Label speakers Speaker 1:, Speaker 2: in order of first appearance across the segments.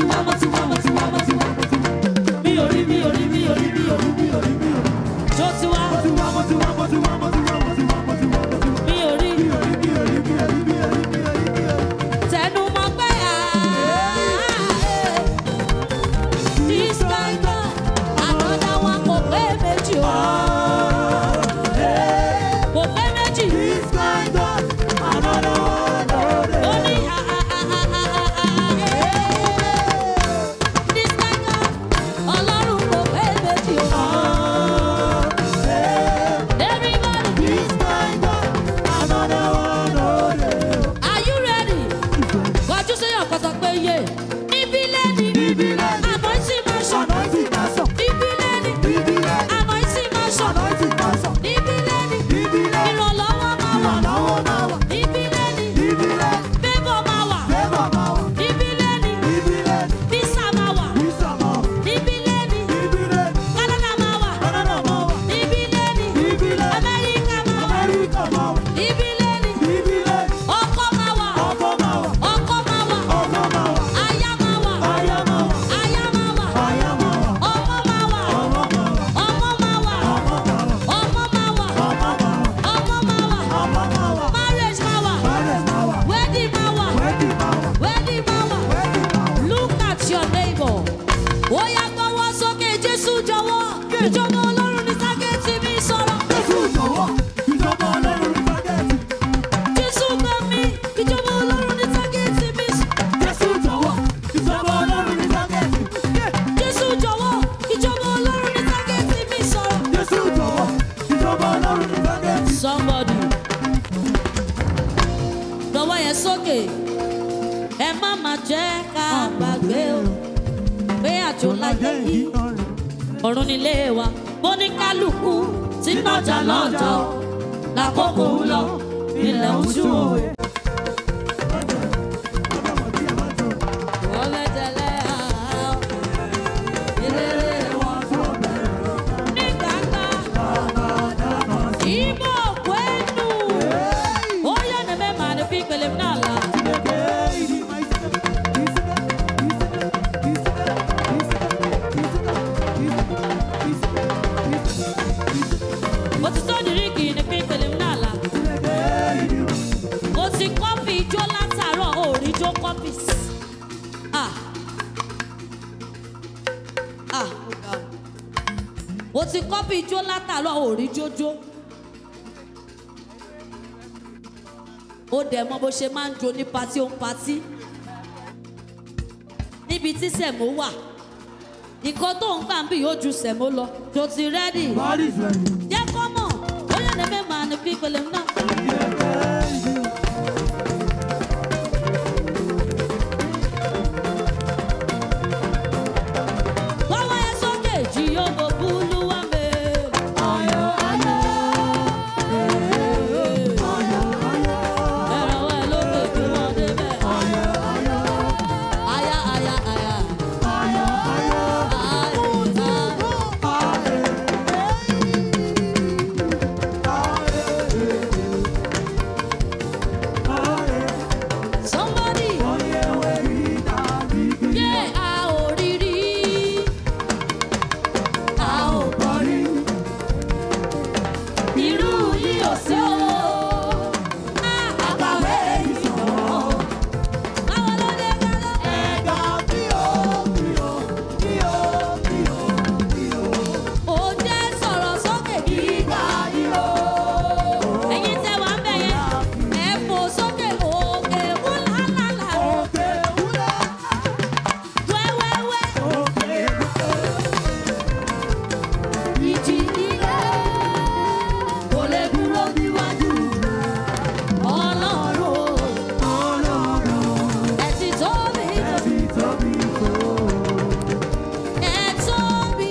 Speaker 1: ti wá mo ti wá mo ti wá mo ti wá mo ti wá. mi ò rí mi ò rí mi ò rí mi ò rí mi ò rí mi ò rí. tó ti wá
Speaker 2: mo ti wá mo ti wá mo ti wá mo ti wá mo ti wá mo ti wá mo ti wá.
Speaker 1: mi ò rí.
Speaker 2: mi ò rí mi ò rí mi ò rí mi ò rí mi ò rí mi ò rí.
Speaker 1: tẹnu mọ́ pé this kind God another one kò pé méjì o kò pé méjì
Speaker 2: This kind God, another one, oh, dey.
Speaker 1: ó ní this kind God ọlọ́run kò pé méjì o everybody
Speaker 2: This kind God, another one, oh, dey.
Speaker 1: are you ready kọjú sí ọ̀kọ̀tọ̀ pé yé níbí lẹ́ni
Speaker 2: Níbí lẹ́ni.
Speaker 1: àmọ́ sí máa sọ
Speaker 2: Anointing na sọ.
Speaker 1: níbí lẹ́ni
Speaker 2: Níbí lẹ́ni.
Speaker 1: àmọ́ sí máa sọ.
Speaker 2: Anointing na sọ.
Speaker 1: Níbí lẹ́ni,
Speaker 2: Níbí lẹ́ni.
Speaker 1: ìrànlọ́wọ́ máa wà.
Speaker 2: Ìrànlọ́wọ́ máa wà.
Speaker 1: Níbí lẹ́ni,
Speaker 2: Níbí lẹ́ni.
Speaker 1: favour máa wà.
Speaker 2: Favour máa wà.
Speaker 1: Níbí lẹ́ni,
Speaker 2: Níbí lẹ́ni.
Speaker 1: visa máa wà.
Speaker 2: Wisdom máa wà.
Speaker 1: Níbí lẹ́ni,
Speaker 2: Níbí lẹ́ni.
Speaker 1: Canada máa wà.
Speaker 2: Canada máa wà.
Speaker 1: Níbí lẹ́ni,
Speaker 2: Níbí lẹ́ni.
Speaker 1: Amẹ́ríkà máa wà.
Speaker 2: Amẹ́ríkà máa wà.
Speaker 1: Níbí lẹ́ni,
Speaker 2: Níbí lẹ́ni.
Speaker 1: ọkọ máa wà.
Speaker 2: Ọkọ máa wà.
Speaker 1: Ọkọ máa wà.
Speaker 2: Ọkọ máa wà.
Speaker 1: Aya máa wà.
Speaker 2: Aya máa wà.
Speaker 1: Aya máa wà.
Speaker 2: Aya máa wà.
Speaker 1: Ọmọ máa wà.
Speaker 2: Ọmọ máa wà.
Speaker 1: Ọmọ máa wà.
Speaker 2: Ọmọ máa wà.
Speaker 1: Ọmọ máa wà.
Speaker 2: Ọmọ máa wà.
Speaker 1: Ọmọ máa wà.
Speaker 2: Ọmọ máa wà.
Speaker 1: Marriage máa wà.
Speaker 2: Marriage máa wà.
Speaker 1: Wedding máa wà.
Speaker 2: Wedding máa wà.
Speaker 1: Wedding máa wà.
Speaker 2: Wedding máa wà.
Speaker 1: Look at your neighbor. Ó yá gbọ́wọ́ sókè Jésù jọ̀wọ́. Ìjọba Ọlọ́run ní tágẹ́tì mi sọ̀rọ̀.
Speaker 2: Jésù jọ̀wọ́, ìjọba Ọlọ́run ní tágẹ́ẹ̀tì.
Speaker 1: Jésù gbà mí. Ìjọba Ọlọ́run ní tágẹ́tì mi sọ̀rọ̀.
Speaker 2: Jésù jọ̀wọ́, ìjọba Ọlọ́run ní tágẹ́ẹ̀tì.
Speaker 1: Jésù jọ̀wọ́. Ìjọba Ọlọ́run ní tágẹ́tì mi sọ̀rọ̀.
Speaker 2: Jésù jọ̀wọ́, ìjọba Ọlọ́run ní tágẹ́ẹ̀tì.
Speaker 1: Somebody. Lọ́wọ́ yẹn sókè. Ẹ má má jẹ́ ká gbàgbé o. Pé àjò láyé yìí. ọ̀run nílé wa bó ní kálukú tí nọjà lọ́jọ́ lákòókò ń lọ ilẹ̀ ń ṣú o. Wọ́n mẹ́tẹ̀lẹ́ àá, ìlérí wọn ní gbàgbà. Ìbò kwenu, ó yẹ ní mẹ́mà ní pípele náà la. Ó ti tó dìríkì ní pípele náà la. Ó ti kọ́pì ijó látàárọ̀ òòrìjó kọ́pì. Ah. Ah, ó ga o o ti kọ́pì ijó látàárọ̀ òrí jójó ó dẹ̀ mọ bó ṣe máa ń jó ní patí ó ń patí níbi tí sẹ̀mó wà nǹkan tó ń gbà ń bì yóò ju sẹ̀mó lọ tó ti rẹ́dì
Speaker 2: God is ready.
Speaker 1: jẹ́ kọ́ mọ̀ ó yẹ ní mẹ́ma ní pípele náà. Báwo yẹn sókè jí yóò bò búlú wá mẹ́rin.
Speaker 2: Ayọ̀, ayọ̀,
Speaker 1: Ẹ̀rọ ẹ̀ lókè kí wọ́n débẹ̀.
Speaker 2: ayọ̀, ayọ̀,
Speaker 1: Aya, aya, aya.
Speaker 2: ayọ̀, ayọ̀,
Speaker 1: Aya, aya. Somebody, yeah, a ò rí rí. A ò gbọ́ rí. Irú yìí ò sí o. A àkàwé ìsọ̀rọ̀. Báwo ló dé gbọ́dọ̀? Ó jẹ́ sọ̀rọ̀ sókè gíga yìí o. Ẹ̀yin tẹ́ wà ń bẹ̀ yẹn, ẹ fò sókè òkè wúlálàlà. Wẹ́wẹ́wẹ́. Ìjì ilé kò lè dúró níwájú Ọlọ́run. Ẹ ti tóbi tóbi. Ẹ tóbi.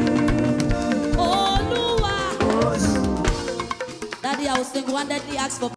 Speaker 1: Olúwa. Daddy, I was thinking one day they asked for